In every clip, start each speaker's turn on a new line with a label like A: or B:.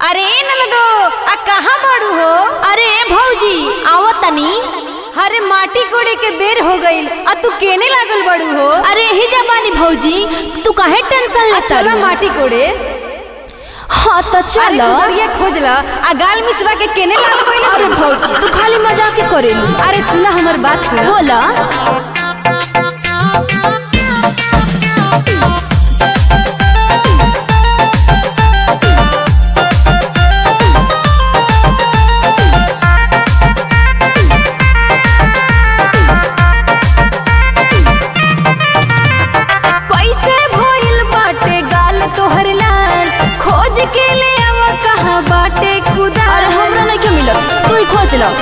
A: अरे ननदो आ कहाँ बाड़ू हो
B: अरे भौजी आओ तनी
A: अरे माटी कोड़े के बेर हो गईल आ तू केने लागल बाड़ू हो
B: अरे ही जबानी भौजी तू काहे टेंशन
A: आ
B: ले
A: चला माटी कोड़े
B: हाँ तो
A: अरे
B: चलो
A: उधरिया खोजला आ गाल मिसवा के केने लागल गईल
B: अरे भौजी तू खाली मजाक के करेली
A: अरे सुना हमर बात सुन
B: बोला
A: कैसे भइल बाटे गाल तोहर लाल खोज के ले आवा कहाँ बाटे खुदा
B: अरे हमरा नहीं के मिलत तू ही खोज लो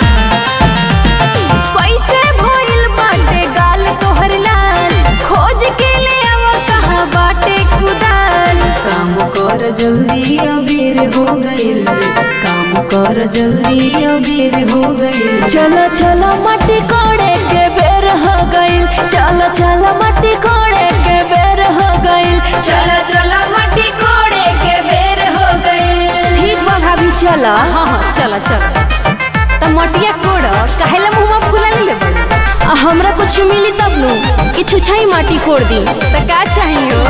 A: कैसे भइल बाटे गाल तोहर लाल खोज के ले आवा कहाँ बाटे खुदाल काम कर जल्दी अबेर हो गइल काम कर जल्दी अबेर हो गइल
B: चलो चलो मट्टी कोड़े के बेर हो गइल चलो चलो मट्टी कोड़े के बेर हो गइल
A: चला चला मट्टी कोड़े के बेर हो गइल
B: ठीक बा भाभी चलो
A: हाँ हाँ चला चला त मटिया कोड़ काहेला मुंहमा फुला ले बड़ी
B: आ, हमरा कुछ मिली तब नु कि छुछाई माटी कोड़ दी
A: त का चाहियो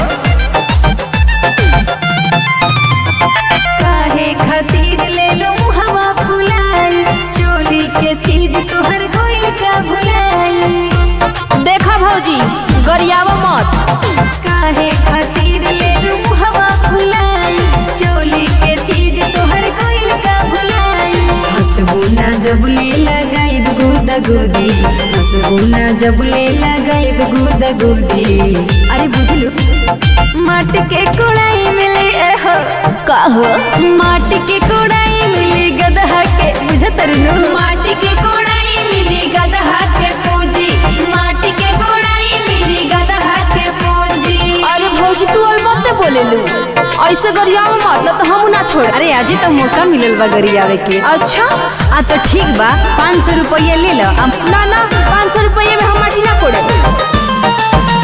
A: काहे खातिर ले लो हवा फुलाई चोली के चीज तोहर गोइल का भुलाई
B: देखा भौजी गरियावा मत
A: काहे खातिर ले लो हवा फुलाई चोली के चीज तोहर गोइल का भुलाई हंसबू ना जब ले लगाइब गुदा गुदी हंसबू ना जब ले लगाइब गुदा गुदी
B: अरे बुझलू
A: माटी के कोड़ाई मिली एहो
B: कहो
A: माटी के कोड़ाई मिली गदहा के बुझत रनु माटी के कोड़ाई मिली गदहा के पूंजी माटी के कोड़ाई मिली गदहा के पूंजी
B: अरे भौजी तू अलमत बोले लू ऐसे गरियावा मत न तो हम ना छोड़
A: अरे आजे तो मौका मिलल बा गरियावे के
B: अच्छा
A: आ तो ठीक बा पाँच सौ रुपया ले लो अब
B: ना ना पाँच सौ रुपये में हम माटी ना कोड़े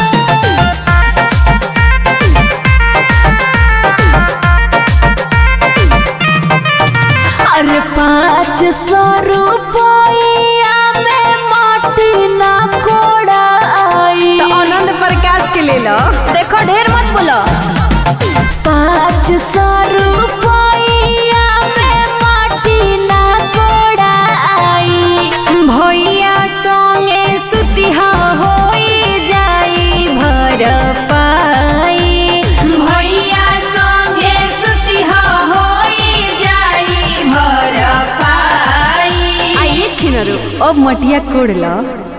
B: अरे पाँच सौ रुपया में माटी ना कोड़ाई
A: तो आनंद प्रकाश के ले लो
B: देखो ढेर मत बोलो पाँच सौ रुपया में माटी ना कोड़ाई
A: भैया संगे सुतिहा होई जाई भर पाई भैया संगे सुतिहा होई जाई भर पाई आइए छिनरो अब मटिया कोड़ लो